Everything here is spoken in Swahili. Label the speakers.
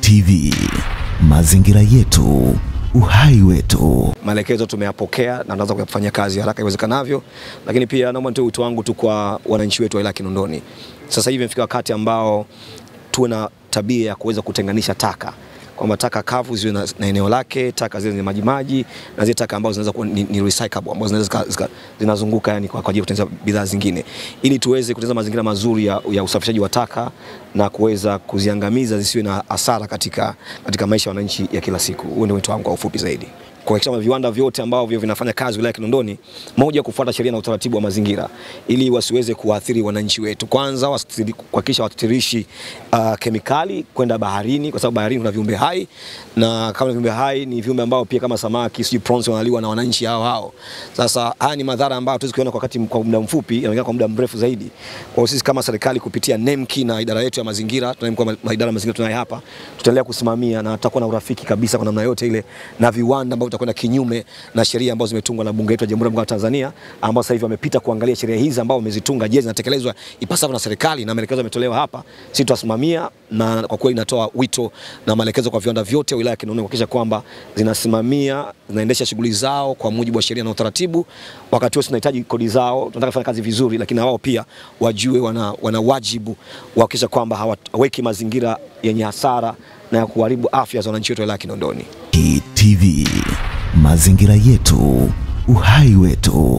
Speaker 1: TV, mazingira yetu, uhai wetu.
Speaker 2: Maelekezo tumeyapokea na tunaanza kuyafanyia kazi haraka iwezekanavyo, lakini pia naomba nitoe wito wangu tu kwa wananchi wetu wa wilaya Kinondoni. Sasa hivi imefika wakati ambao tuwe na tabia ya kuweza kutenganisha taka kwamba taka kavu ziwe na, na eneo lake, taka zile zenye maji maji na zile taka ambazo zinaweza kuwa ni, ni recyclable ambazo zinaweza zika- zika- zinazunguka yani kwa kwa ajili ya kutengeneza bidhaa zingine, ili tuweze kutengeneza mazingira mazuri ya, ya usafishaji wa taka na kuweza kuziangamiza zisiwe na hasara katika, katika maisha ya wananchi ya kila siku. Huo ndio wito wangu kwa ufupi zaidi kuhakikisha kwamba viwanda vyote ambavyo vinafanya kazi wilaya ya Kinondoni, moja, kufuata sheria na utaratibu wa mazingira ili wasiweze kuathiri wananchi wetu. Kwanza wasitiri- kuhakikisha watirishi uh, kemikali kwenda baharini, kwa sababu baharini kuna viumbe hai, na kama viumbe hai ni viumbe ambao pia kama samaki, sijui prawns wanaliwa na wananchi hao hao. Sasa haya ni madhara ambayo hatuwezi kuona kwa wakati kwa muda mfupi, yanaonekana kwa muda mrefu zaidi. Kwa hiyo sisi kama serikali kupitia NEMKI na idara yetu ya mazingira, tunayo mkuu wa idara ya mazingira tunaye hapa, tutaendelea kusimamia na tutakuwa na urafiki kabisa kwa namna yote ile na viwanda ambavyo vitakwenda kinyume na sheria ambazo zimetungwa na bunge letu la Jamhuri ya Muungano wa Tanzania, ambao sasa hivi wamepita kuangalia sheria hizi ambao wamezitunga, je, zinatekelezwa ipasavyo na serikali, na maelekezo yametolewa hapa. Sisi tutasimamia, na kwa kweli inatoa wito na maelekezo kwa viwanda vyote wilaya ya Kinondoni kuhakikisha kwamba zinasimamia, zinaendesha shughuli zao kwa mujibu wa sheria na utaratibu. Wakati wote tunahitaji kodi zao, tunataka kufanya kazi vizuri, lakini na wao pia wajue wana, wana wajibu wa kuhakikisha kwamba hawaweki mazingira yenye hasara na ya kuharibu afya za wananchi wetu wa wilaya ya Kinondoni.
Speaker 1: TV, mazingira yetu, uhai wetu.